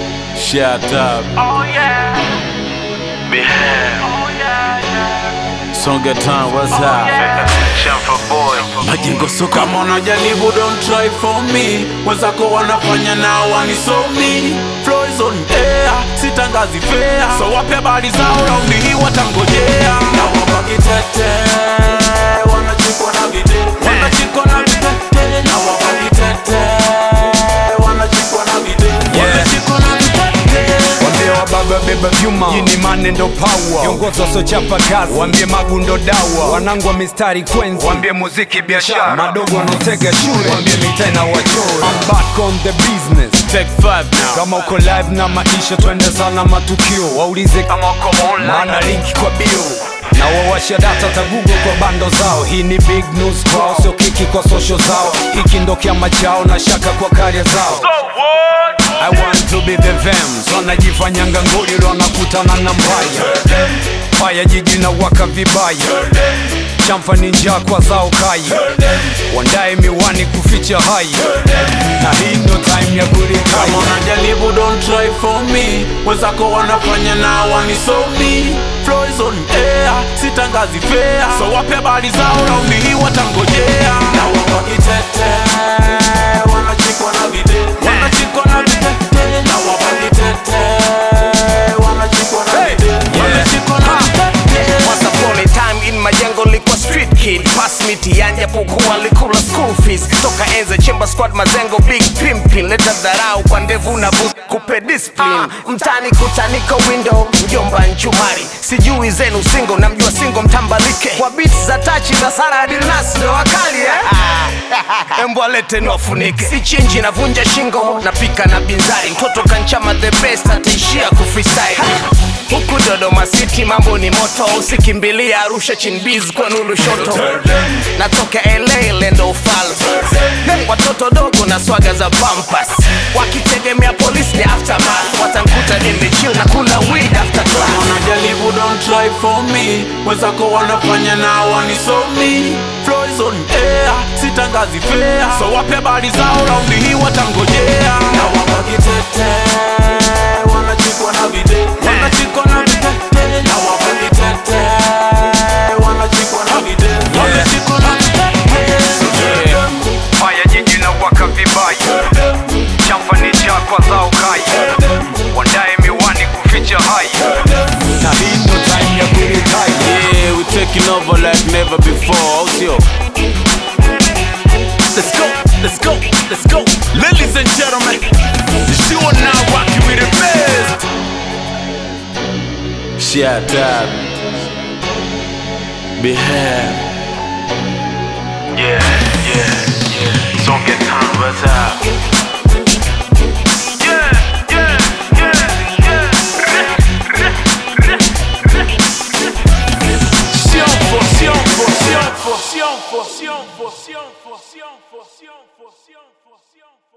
Shut up. Oh yeah, Behave. oh yeah, yeah. Songa Town, what's up? Champa boy. Majengo so kama unajaribu don't try for me wenzako wanafanya na wanisomi Flow is on air sitangazi fair so wape habari zao raundi hii watangojea na wapakitete wanachikwa na vitete wanachikwa na vitete na wapakitete wanachikwa na vitete wanachikwa na vitete Wambie wa baba beba vyuma, jini mane ndo power. Viongozi wasiochapa kazi, wambie magu ndo dawa. Wanangu wa mistari kwenzi, wambie muziki biashara. Madogo wanaotega shule, wambie mitaa na wachora. I'm back on the business. Take five now Kama uko live na maisha, twende sana matukio. Waulize kama uko online, maana linki kwa bio na wawasha data ta Google kwa bando zao. Hii ni big news kwao, sio kiki kwa social zao. Hiki ndo kiama chao na shaka kwa karia zao. I want to be the vems wanajifanyanga nguli lo wanakutana na mbaya faya jiji na waka vibaya chamfa ni njaa kwa zao kai wandae miwani kuficha hai na hii ndo time ya kama kuritaya unajaribu don't try for me wenzako wanafanya na wanisomi Flow is on air sitangazi fair so wape habari zao raundi hii watangojea na wapakitete wanachikwa na vitete wanachikwa na vitete na wapakitete wanachikwa na vitete wanachikwa na vitete Once upon a time in majengo likuwa street kid pass mitiani japokuwa likula school fees toka enze chemba squad mazengo big pimpin leta dharau kwa ndevu na bus kupe discipline mtani kutaniko window mjomba nchumari sijui zenu singo namjua singo mtambalike kwa beats za tachi za sara dilnas ndo wakali eh? embwa lete nofunike si chinji navunja shingo napika na binzari mtoto kanchama the best ataishia kufreestyle huku dodoma city mambo ni moto usikimbilia arusha chinbiz kwa nulu shoto natoka la lendo ufalme watoto dogo na swaga za pampas wakitegemea polisi ni aftermath watankuta nimechill na kula weed after class wanajaribu don't try for me wenzako wanafanya na wanisomi Flow is on air sitangazi fair so wape habari zao raundi hii watangojea na wapakitete wanachikwa na vitete wanachikwa na vitete na wapakitete wanachikwa na vitete wanachikwa na vitete faya jiji na waka vibaya chamfa ni njaa kwa zao kai wandae miwani kuficha hai na hii ndo time ya kuritaya Yeah, we taking over like never before. Oh, yo. Let's go, let's go, let's go. Ladies and gentlemen, you are now rocking with the best. Shut up. Behave. Yeah, yeah, yeah. Don't get time, what's up? Yeah, yeah, yeah, yeah. Sianfo, sianfo, sianfo, sianfo, sianfo, sianfo, sianfo, sianfo, sianfo, sianfo.